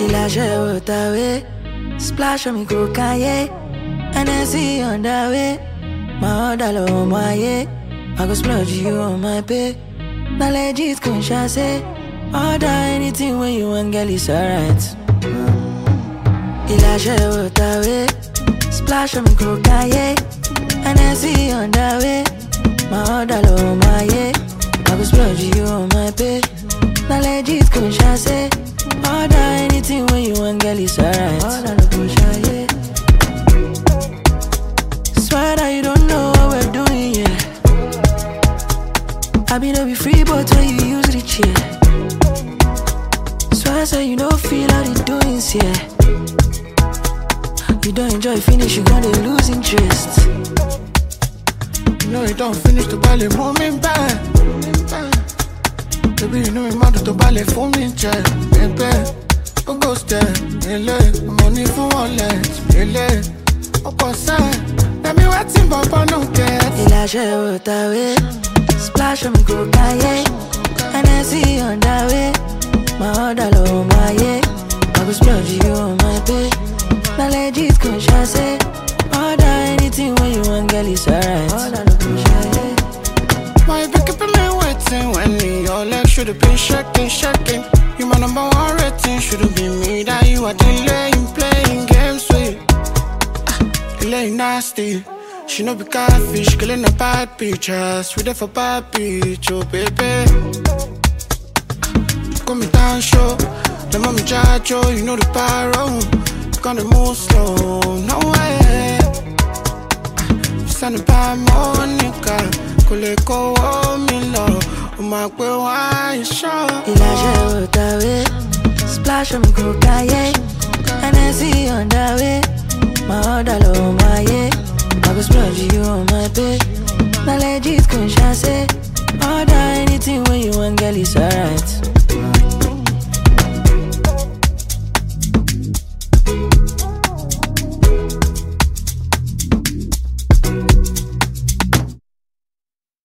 Ìlàṣẹ òtàwé, splash on me go káyé. NSC on the way, my order low my yeah. I go splurge you on my pay. Now legit conscious say, order anything when you want, girl, it's alright. Ìlàṣẹ òtàwé, splash on me go káyé. NSC on the way, my order low my yeah. I go splurge you on my pay. Now legit conscious say, order anything when you want, girl, it's alright. Order no conscious, yeah. Swear that you don't know what we're doing, yeah. I be no be free, but when you use the chair. Swear say you don't feel how the doings, yeah. You don't enjoy finish, you gonna lose interest. You know you don't finish to buy the moment back. Baby, you know me mad to buy the phone me check. Baby, go go step, ele, money for wallet, ele. Ọ̀pọ̀ sẹ́, ẹ̀mí wá tí bàbá no get. Ìlàṣẹ òtàwé, splash on me go káyé. NSC on the way, my order low my yeah. I go splurge you on my pay. Now legit conscious say, order anything when you want, girl, it's alright. Order no conscious, yeah. Why you be keeping me waiting when your legs should have been shaking, shaking? You my number one rating, should've been me that you are delaying, playing games with. Ah, delaying nasty. She no be catfish, killing a bad pictures. We there for bad bitch, oh baby. Call me down show, the mommy jajo, you know the pyro. Gonna move slow, no way. Send a bad Monica, kò lè kówó mi lọ, ó máa pé wá ìṣọ́. Ìlàṣẹ òtàwé, splash on me go káyé. NSC on the